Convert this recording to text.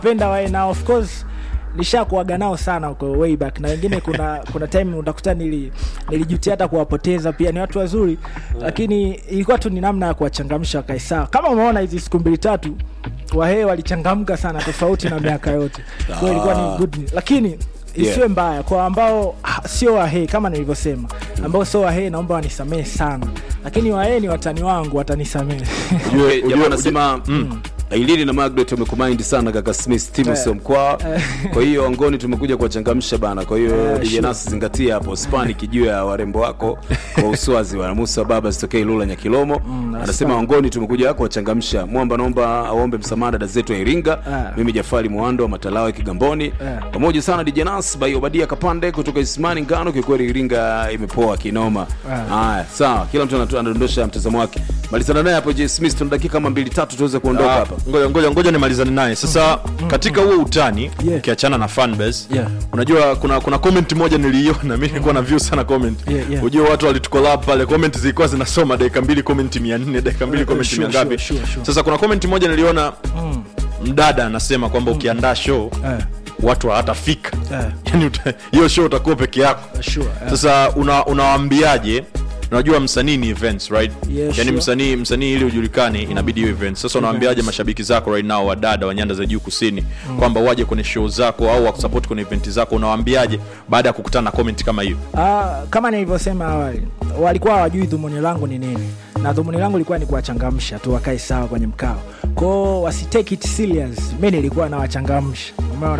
penda wae na of course nishakuaga nao sana huko way back na wengine kuna kuna time utakuta nili nilijutia hata kuwapoteza pia ni watu wazuri lakini ilikuwa tu ni namna ya kuwachangamsha wakae sawa kama umeona hizi siku mbili tatu wahee walichangamka sana tofauti na miaka yote kwa hiyo ilikuwa ni good news. lakini isiwe Yeah. mbaya kwa ambao ha, sio wahee kama nilivyosema ambao sio wahee naomba wanisamehe sana lakini wahee ni watani wangu watanisamehe Ujue- jamaa anasema Ailini na Margaret wamekumind sana kaka Smith timu Eh. sio mkwaa. Kwa hiyo Wangoni tumekuja kuwachangamsha bana. Kwa hiyo Eh, DJ sure. Nas zingatia hapo Spani kijuu ya warembo wako kwa uswazi wa Musa baba sitokee Lula Nyakilomo. Anasema Spani. Wangoni tumekuja kuwachangamsha. Mwamba naomba aombe msamaha dada zetu wa Iringa. Ah. Mimi Jafari Mwando wa Matalawe Kigamboni. Pamoja sana DJ Nas by Obadia Kapande kutoka Ismani Ngano kikweli Iringa imepoa kinoma. Ah. Haya, sawa. Kila mtu anatu- anadondosha mtazamo wake. Malizana naye hapo J Smith tuna dakika kama mbili tatu tuweze kuondoka Ah, hapa. ngoja ngoja ngoja nimalizane naye sasa katika huo utani Yeah. ukiachana na fanbase Yeah. unajua kuna kuna comment moja niliiona mi nilikuwa na view sana comment Yeah, yeah. ujue watu walitukolab pale comment zilikuwa zinasoma dakika mbili comment mia nne dakika mbili Eh, comment sure, mia ngapi sure, sure, sure. sasa kuna comment moja niliona mdada anasema kwamba ukiandaa show Eh. watu hawatafika Eh. yani uta- hiyo show utakuwa peke yako Sure, eh. sasa una- unawaambiaje unajua msanii ni events right Yeah, yani sure. msanii msanii ili ujulikane inabidi hiyo events sasa unawaambiaje mashabiki zako right now wadada wa nyanda za juu kusini kwamba waje kwenye show zako au wakusupport kwenye event zako unawaambiaje baada ya kukutana na comment kama hiyo Ah, kama nilivyosema awali walikuwa hawajui dhumuni langu ni nini na dhumuni langu ilikuwa ni kuwachangamsha tu wakae sawa kwenye mkao kwao wasitake it serious mi nilikuwa nawachangamsha umeona